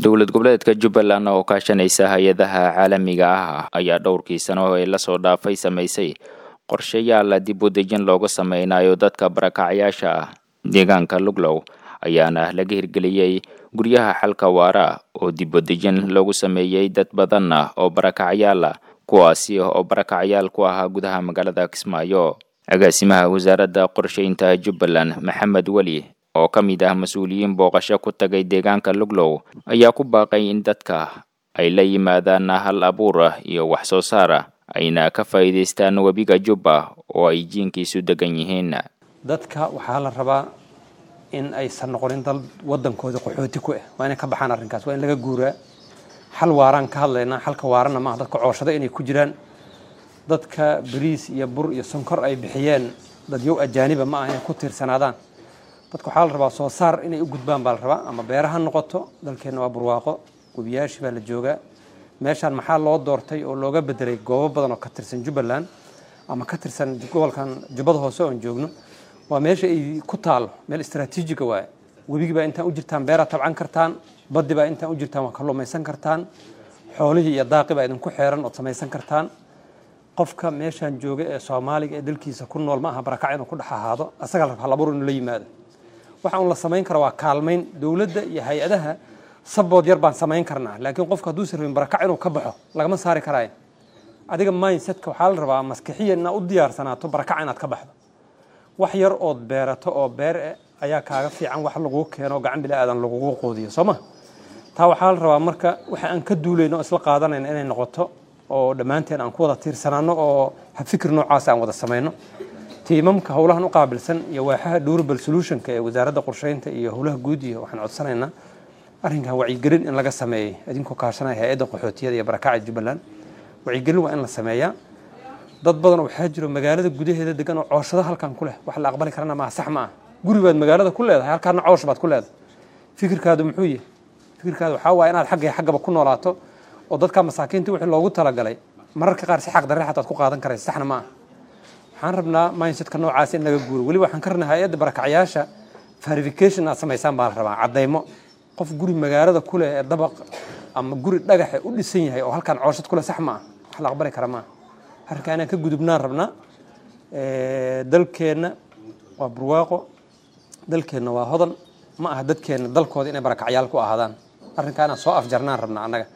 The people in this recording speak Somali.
dowlad goboleedka jubbaland oo kaashanaysa hay-adaha caalamiga ah ayaa dhowrkii sano ee lasoo dhaafay samaysay qorshayaal dib u dejin loogu sameynayo dadka barakacyaasha ah deegaanka luglow ayaana laga hirgeliyey guryaha xalka waara oo dib u dejin loogu sameeyey dad badan ah oo barakacyaal ah kuwaasi oo barakacyaal ku ahaa gudaha magaalada kismaayo agaasimaha wasaaradda qorshaynta jubbaland maxamed weli oo ka mid ah mas-uuliyiin booqasho ku tagay deegaanka luglow ayaa ku baaqay in dadka ay la yimaadaan hal abuur ah iyo wax soo saar ah ayna ka faa'iidaystaan webiga jubba oo ay jiinkiisu degan yihiin dadka waxaa la rabaa in aysan noqonin dal wadankooda qaxooti ku ah waa inay ka baxaan arrinkaas waa in laga guuraa xal waaraan ka hadlaynaa xalka waarana maaha dadka cooshado inay ku jiraan dadka bariis iyo bur iyo sonkor ay bixiyeen dadyow ajaaniba ma aha inay ku tiirsanaadaan dadka waxaa la rabaa soo saar inay u gudbaan baa la rabaa ama beera ha noqoto dalkeenna waa burwaaqo webiyaashii baa la joogaa meeshaan maxaa loo doortay oo looga bedelay goobo badan oo ka tirsan jubbaland ama ka tirsan gobolkan jubbada hoose oon joogno waa meesha ay ku taalo meel istraatiijiga waaye webigii baa intaan u jirtaan beeraad tabcan kartaan baddi baa intaan u jirtaan waa kalluumaysan kartaan xoolihii iyo daaqi baa idinku xeeran ood samaysan kartaan qofka meeshaan jooga ee soomaaliga ee dalkiisa ku nool ma aha barakac inuu ku dhex ahaado asagaa la rabaa labur inuu la yimaado waxa un la samayn kara waa kaalmayn dowladda iyo hay-adaha sabood yar baan samayn karnaa laakiin qofka hadduusan rabin barakac inuu ka baxo lagama saari karaayo adiga mindsetka waxaa la rabaa maskixiya inaad u diyaarsanaato barakac inaad ka baxdo wax yar ood beerato oo beer eh ayaa kaaga fiican wax laguu keeno gacan bila aadan lagugu qoodiyo soo ma taa waxaa la rabaa marka waxa aan ka duulayno o isla qaadanayna inay noqoto oo dhammaanteen aan ku wada tiirsanaano oo fikir noocaas aan wada samayno tiimamka howlahan u qaabilsan iyo waaxaha durable solutionka ee wasaaradda qorsheynta iyo howlaha guud iyo waxaan codsanaynaa arrinkan wacyigelin in laga sameeyey idinkoo kaashanaya hay-adda qaxootiyada iyo barakacda jubbaland wacyigelin waa in la sameeyaa dad badan waxaa jiro magaalada gudaheeda degan oo cooshado halkan ku leh wax la aqbali karana maa sax ma ah guri baad magaalada ku leedahay halkaana coosh baad ku leedahay fikirkaadu muxuu yahay fikirkaadu waxaa waaya inaad xagga xaggaba ku noolaato oo dadka masaakiinta wixii loogu talagalay mararka qaar si xaq darre xataad ku qaadan karaysa saxna ma ah waxaan rabnaa mindsetka noocaas in laga guuro weliba waxaan ka rabnaa hay-adda barakacyaasha verification aad samaysaan baa la rabaa caddaymo qof guri magaalada ku leh ee dabaq ama guri dhagaxe u dhisan yahay oo halkaan cooshad ku leh sax ma ah wax la aqbali kara maaha arrinkaa inaan ka gudubnaan rabnaa dalkeenna waa burwaaqo dalkeenna waa hodan ma aha dadkeenna dalkooda inay barakacyaal ku ahaadaan arrinkaa inaan soo afjarnaan rabnaa annaga